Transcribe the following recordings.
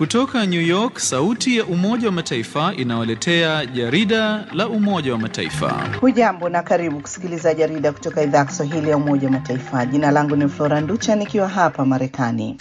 Kutoka New York, sauti ya Umoja wa Mataifa inawaletea jarida la Umoja wa Mataifa. Hujambo na karibu kusikiliza jarida kutoka idhaa ya Kiswahili ya Umoja wa Mataifa. Jina langu ni Flora Nducha nikiwa hapa Marekani.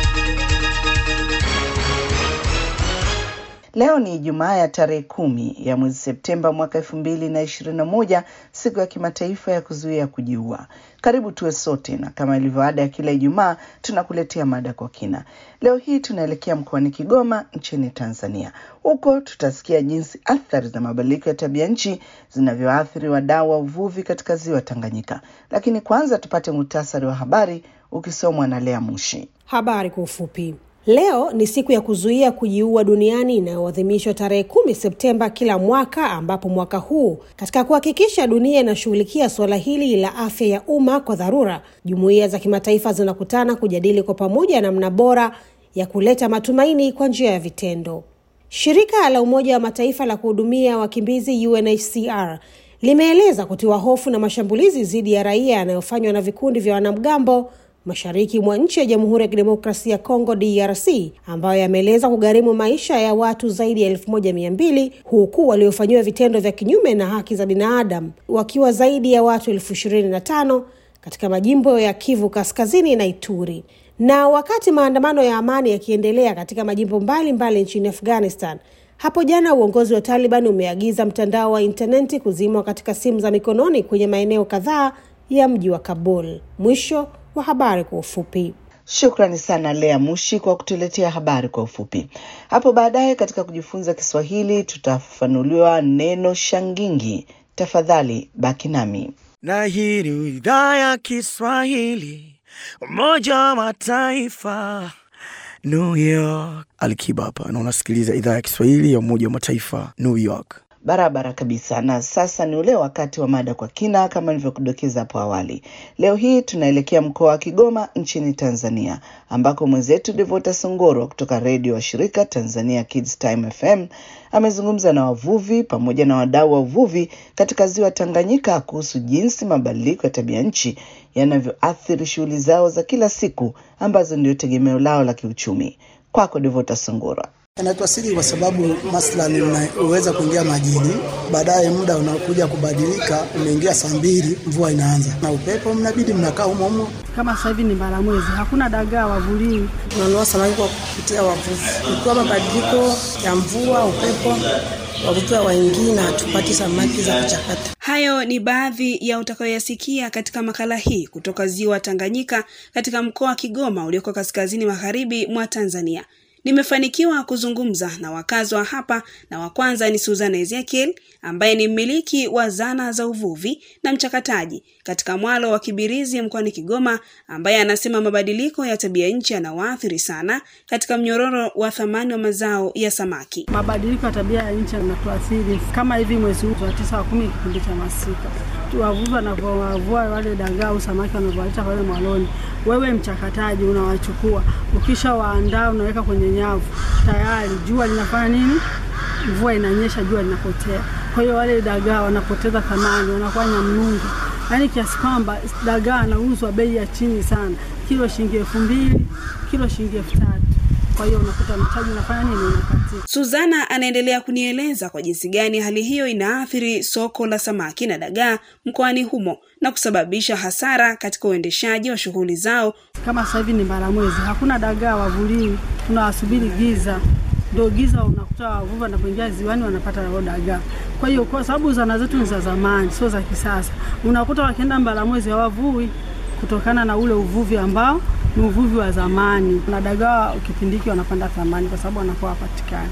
Leo ni Ijumaa ya tarehe kumi ya mwezi Septemba mwaka elfu mbili na ishirini na moja, siku ya kimataifa ya kuzuia kujiua. Karibu tuwe sote, na kama ilivyo ada ya kila Ijumaa tunakuletea mada kwa kina. Leo hii tunaelekea mkoani Kigoma nchini Tanzania. Huko tutasikia jinsi athari za mabadiliko ya tabia nchi zinavyoathiri wadau wa uvuvi katika ziwa Tanganyika, lakini kwanza tupate muhtasari wa habari ukisomwa na Lea Mushi. Habari kwa ufupi. Leo ni siku ya kuzuia kujiua duniani inayoadhimishwa tarehe kumi Septemba kila mwaka, ambapo mwaka huu katika kuhakikisha dunia inashughulikia suala hili la afya ya umma kwa dharura, jumuiya za kimataifa zinakutana kujadili kwa pamoja namna bora ya kuleta matumaini kwa njia ya vitendo. Shirika la Umoja wa Mataifa la kuhudumia wakimbizi UNHCR limeeleza kutiwa hofu na mashambulizi dhidi ya raia yanayofanywa na vikundi vya wanamgambo mashariki mwa nchi ya Jamhuri ya Kidemokrasia ya Kongo DRC, ambayo yameeleza kugharimu maisha ya watu zaidi ya elfu moja mia mbili huku waliofanyiwa vitendo vya kinyume na haki za binadamu wakiwa zaidi ya watu elfu ishirini na tano katika majimbo ya Kivu Kaskazini na Ituri. Na wakati maandamano ya amani yakiendelea katika majimbo mbalimbali mbali nchini Afghanistan, hapo jana uongozi wa Taliban umeagiza mtandao wa intaneti kuzimwa katika simu za mikononi kwenye maeneo kadhaa ya mji wa Kabul. Mwisho wa habari kwa ufupi. Shukrani sana Lea Mushi kwa kutuletea habari kwa ufupi. Hapo baadaye katika kujifunza Kiswahili tutafafanuliwa neno shangingi. Tafadhali baki nami. Na hii ni idhaa ya Kiswahili, Umoja wa Mataifa, New York. Alikiba hapa na unasikiliza idhaa ya Kiswahili ya Umoja wa Mataifa, New York. Barabara kabisa. Na sasa ni ule wakati wa mada kwa kina, kama nilivyokudokeza hapo awali. Leo hii tunaelekea mkoa wa Kigoma nchini Tanzania, ambako mwenzetu Devota Songoro kutoka redio wa shirika Tanzania Kids Time FM amezungumza na wavuvi pamoja na wadau wa uvuvi katika ziwa Tanganyika kuhusu jinsi mabadiliko ya tabia nchi yanavyoathiri shughuli zao za kila siku ambazo ndio tegemeo lao la kiuchumi. Kwako Devota Songoro. Yanaitwa siri kwa sababu maslani unaweza kuingia majini, baadaye muda unakuja kubadilika, umeingia saa mbili, mvua inaanza na upepo, mnabidi mnakaa humo humo. Kama sasa hivi ni Mbaramwezi, hakuna dagaa wavuliwi, tunanunua samaki kwa kupitia wavuvi. Ikiwa mabadiliko ya mvua, upepo, wavuvi waingii na hatupati samaki za kuchakata. Hayo ni baadhi ya utakayoyasikia katika makala hii kutoka ziwa Tanganyika katika mkoa wa Kigoma ulioko kaskazini magharibi mwa Tanzania. Nimefanikiwa kuzungumza na wakazi wa hapa na wa kwanza ni Suzana Ezekiel ambaye ni mmiliki wa zana za uvuvi na mchakataji katika mwalo wa Kibirizi mkoani Kigoma, ambaye anasema mabadiliko ya tabia nchi yanawaathiri sana katika mnyororo wa thamani wa mazao ya samaki. Mabadiliko ya tabia ya nchi yanatuathiri kama hivi, mwezi huu wa tisa wa kumi, kipindi cha masika, wavuvi wanavyowavua wale dagaa au samaki wanavyowaleta pale mwaloni, wewe mchakataji unawachukua, ukisha waandaa unaweka kwenye nyavu, tayari jua linafanya nini? Mvua inanyesha, jua linapotea. Kwa hiyo wale dagaa wanapoteza thamani, wanakuwa nyamnungu, yaani kiasi kwamba dagaa anauzwa bei ya chini sana, kilo shilingi elfu mbili kilo shilingi elfu tatu kwa hiyo unakuta mtaji unafanya nini, unakatika. Suzana anaendelea kunieleza kwa jinsi gani hali hiyo inaathiri soko la samaki na dagaa mkoani humo na kusababisha hasara katika uendeshaji wa shughuli zao. Kama sasa hivi ni Mbaramwezi, hakuna dagaa wavuliwi, tunawasubiri giza ndio giza, unakuta wavuvi wanapoingia ziwani wanapata hao dagaa. Kwa hiyo kwa sababu zana zetu ni za zamani, sio za kisasa, unakuta wakienda Mbaramwezi hawavui kutokana na ule uvuvi ambao ni uvuvi wa zamani, na dagaa kipindi hiki wanapanda thamani kwa sababu wanakuwa hapatikani.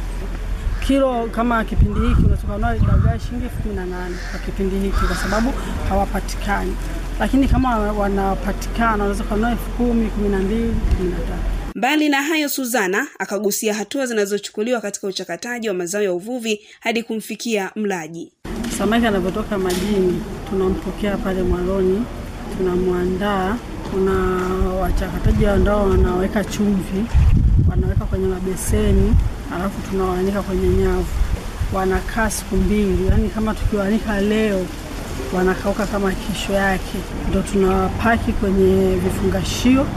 Kilo kama kipindi hiki unatoka kununua dagaa shilingi elfu kumi na nane kwa kipindi hiki, kwa sababu hawapatikani, lakini kama wanapatikana wanaweza kununua elfu kumi, kumi na mbili, kumi na tatu. Mbali na hayo, Suzana akagusia hatua zinazochukuliwa katika uchakataji wa mazao ya uvuvi hadi kumfikia mlaji. Samaki anavyotoka majini, tunampokea pale mwaloni, tunamwandaa. Kuna wachakataji ambao wanaweka chumvi, wanaweka kwenye mabeseni, alafu tunawaanika kwenye nyavu. Wanakaa siku mbili, yaani kama tukiwaanika leo wanakauka kama kesho yake, ndo tunawapaki kwenye vifungashio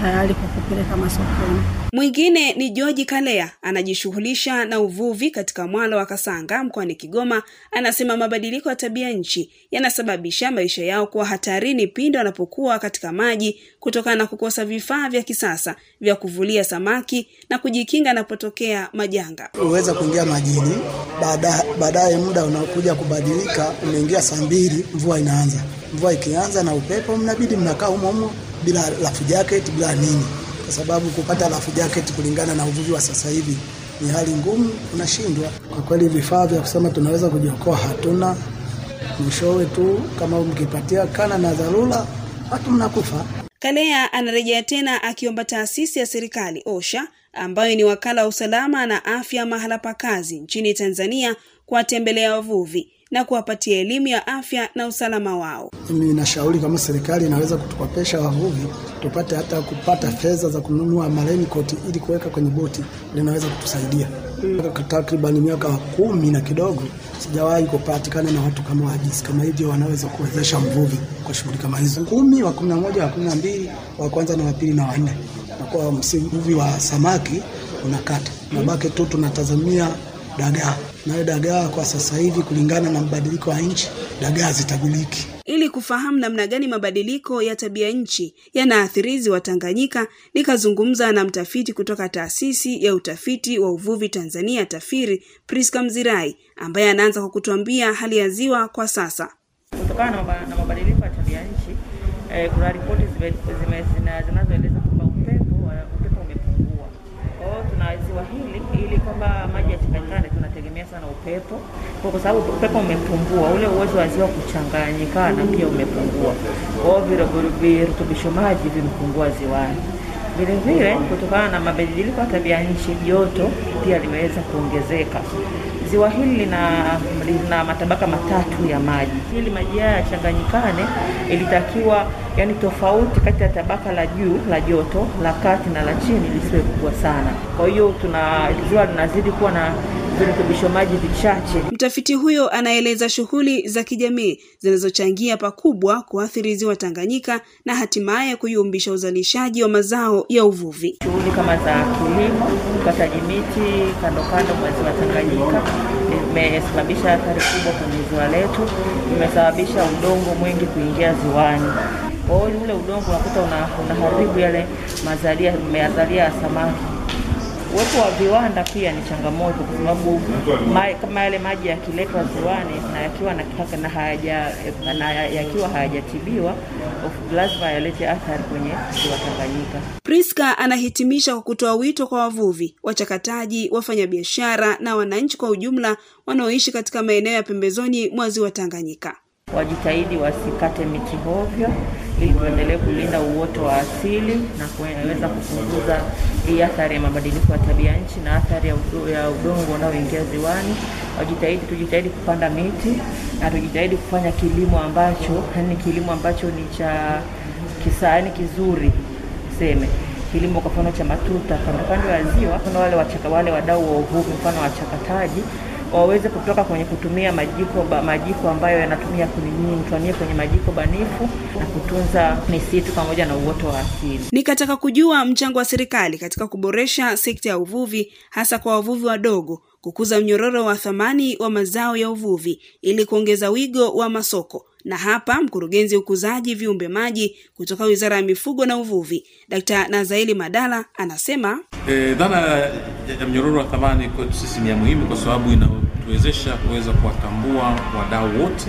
tayari kwa kupeleka masokoni. Mwingine ni George Kalea, anajishughulisha na uvuvi katika mwalo wa Kasanga mkoani Kigoma. Anasema mabadiliko ya tabia nchi yanasababisha maisha yao kuwa hatarini pindi wanapokuwa katika maji kutokana na kukosa vifaa vya kisasa vya kuvulia samaki na kujikinga anapotokea majanga. Uweza kuingia majini, baada- baadaye muda unakuja kubadilika, umeingia saa mbili, mvua inaanza. Mvua ikianza na upepo, mnabidi mnakaa humo humo bila life jacket, bila nini, kwa sababu kupata life jacket kulingana na uvuvi wa sasa hivi ni hali ngumu, unashindwa kwa kweli. Vifaa vya kusema tunaweza kujiokoa hatuna. Mwishowe tu kama mkipatia kana na dharura, watu mnakufa. Kalea anarejea tena akiomba taasisi ya serikali OSHA ambayo ni wakala wa usalama na afya mahala pa kazi nchini Tanzania kuwatembelea wavuvi na kuwapatia elimu ya afya na usalama wao. Mimi nashauri kama serikali inaweza kutukopesha wavuvi tupate hata kupata fedha za kununua raincoat ili kuweka kwenye boti, linaweza kutusaidia. Takriban miaka kumi na kidogo sijawahi kupatikana na watu kama wajisi kama hivyo wanaweza kuwezesha mvuvi kwa shughuli kama hizo. Kumi wa kumi na moja wa kumi na mbili wa kwanza na wa pili na wanne, na kwa mvuvi wa samaki unakata, nabaki tu tunatazamia dagaa, nayo dagaa kwa sasa hivi kulingana na mabadiliko ya nchi, dagaa zitaguliki. Ili kufahamu namna gani mabadiliko ya tabia nchi yanaathiri ziwa Tanganyika, nikazungumza na mtafiti kutoka taasisi ya utafiti wa uvuvi Tanzania TAFIRI, Priska Mzirai, ambaye anaanza kwa kutuambia hali ya ziwa kwa sasa. Kutokana na maba- na mabadiliko ya tabia nchi eh, kuna ripoti zime- zime- zina- zinazoeleza kwamba upepo wa- upepo umepungua. Kwa hiyo tuna ziwa hili ili kwamba maji yachanganyikane, tunategemea sana upepo, kwa kwa sababu upepo umepungua, ule uwezo wa ziwa kuchanganyikana pia umepungua. Kwa hiyo viru- virutubisho maji vimepungua ziwani. Vile vile kutokana na mabadiliko ya tabia nchi, joto pia limeweza kuongezeka. Ziwa hili lina, lina matabaka matatu ya maji. Ili maji haya yachanganyikane, ilitakiwa yani tofauti kati ya tabaka la juu la joto, la kati na la chini lisiwe kubwa sana. Kwa hiyo tuna ziwa linazidi kuwa na virutubisho maji vichache. Mtafiti huyo anaeleza shughuli za kijamii zinazochangia pakubwa kuathiri ziwa Tanganyika na hatimaye kuyumbisha uzalishaji wa mazao ya uvuvi. Shughuli kama za kilimo, ukataji miti kando kando mwa ziwa Tanganyika imesababisha athari kubwa kwenye ziwa letu, imesababisha udongo mwingi kuingia ziwani. Kwa hiyo ule udongo unakuta una, unaharibu yale mazalia mazalia ya samaki. Uwepo wa viwanda pia ni changamoto kwa sababu ma, kama yale maji yakiletwa ziwani na yakiwa na, na hayaja, na yakiwa hayajatibiwa of- lazima yalete athari kwenye ziwa Tanganyika. Priska anahitimisha kwa kutoa wito kwa wavuvi, wachakataji, wafanyabiashara na wananchi kwa ujumla wanaoishi katika maeneo ya pembezoni mwa ziwa Tanganyika. wajitahidi wasikate miti hovyo ili tuendelee kulinda uoto wa asili na kuweza kupunguza hii athari ya mabadiliko ya tabia nchi na athari ya, udo, ya udongo unaoingia ziwani. Wajitahidi, tujitahidi kupanda miti na tujitahidi kufanya kilimo ambacho yani kilimo ambacho ni cha kisa, yani kizuri seme kilimo kwa mfano cha matuta kando kando ya ziwa, kuna wale wachaka, wale wadau wa uvuvi, mfano wachakataji waweze kutoka kwenye kutumia majiko ba, majiko ambayo yanatumia kuni nyingi, tuhamie kwenye majiko banifu na kutunza misitu pamoja na uoto wa asili. Nikataka kujua mchango wa serikali katika kuboresha sekta ya uvuvi, hasa kwa wavuvi wadogo, kukuza mnyororo wa thamani wa mazao ya uvuvi ili kuongeza wigo wa masoko. Na hapa mkurugenzi ukuzaji viumbe maji kutoka Wizara ya Mifugo na Uvuvi, Dkt. Nazaeli Madala anasema E, dhana ya ya mnyororo wa thamani kwetu sisi ni ya muhimu kwa sababu inatuwezesha kuweza kuwatambua wadau wote,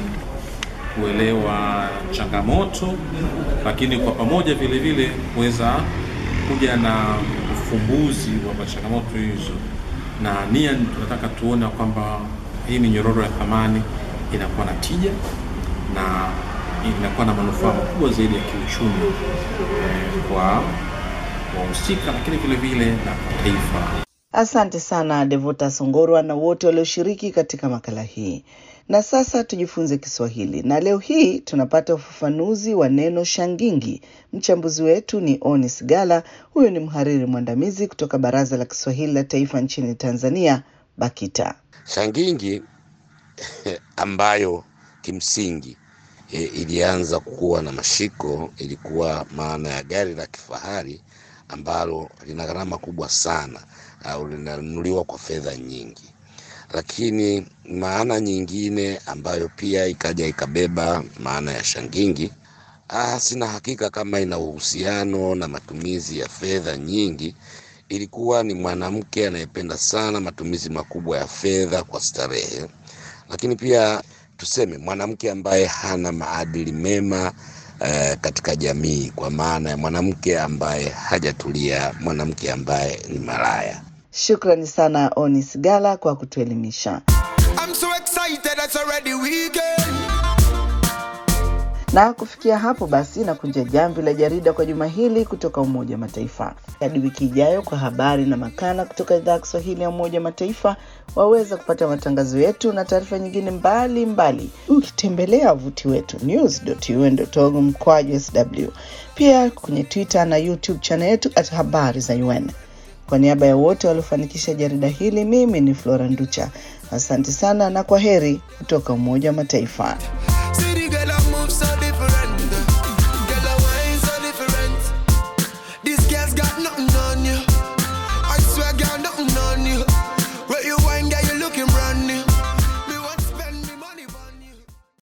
kuelewa changamoto, lakini kwa pamoja vile vile kuweza kuja na ufumbuzi wa changamoto hizo, na nia ni tunataka tuone kwamba hii minyororo ya thamani inakuwa na tija na inakuwa na manufaa makubwa zaidi ya kiuchumi eh, kwa wahusika lakini vile vile na kwa taifa. Asante sana Devota Songorwa na wote walioshiriki katika makala hii. Na sasa tujifunze Kiswahili, na leo hii tunapata ufafanuzi wa neno shangingi. Mchambuzi wetu ni Onis Gala, huyu ni mhariri mwandamizi kutoka Baraza la Kiswahili la Taifa nchini Tanzania, BAKITA. Shangingi ambayo kimsingi e, ilianza kuwa na mashiko, ilikuwa maana ya gari la kifahari ambalo lina gharama kubwa sana au linanunuliwa kwa fedha nyingi. Lakini maana nyingine ambayo pia ikaja ikabeba maana ya shangingi, ah, sina hakika kama ina uhusiano na matumizi ya fedha nyingi. Ilikuwa ni mwanamke anayependa sana matumizi makubwa ya fedha kwa starehe, lakini pia tuseme mwanamke ambaye hana maadili mema eh, katika jamii, kwa maana ya mwanamke ambaye hajatulia, mwanamke ambaye ni malaya. Shukrani sana Onis Gala kwa kutuelimisha. I'm so excited, it's already weekend. Na kufikia hapo basi nakunja jamvi la jarida kwa juma hili kutoka Umoja wa Mataifa. Hadi wiki ijayo kwa habari na makala kutoka idhaa ya Kiswahili ya Umoja wa Mataifa. Waweza kupata matangazo yetu na taarifa nyingine mbalimbali ukitembelea wavuti wetu news.un.org mkwaju sw, pia kwenye Twitter na YouTube channel yetu at habari za UN. Kwa niaba ya wote waliofanikisha jarida hili, mimi ni Flora Nducha. Asante sana na kwa heri kutoka Umoja wa Mataifa.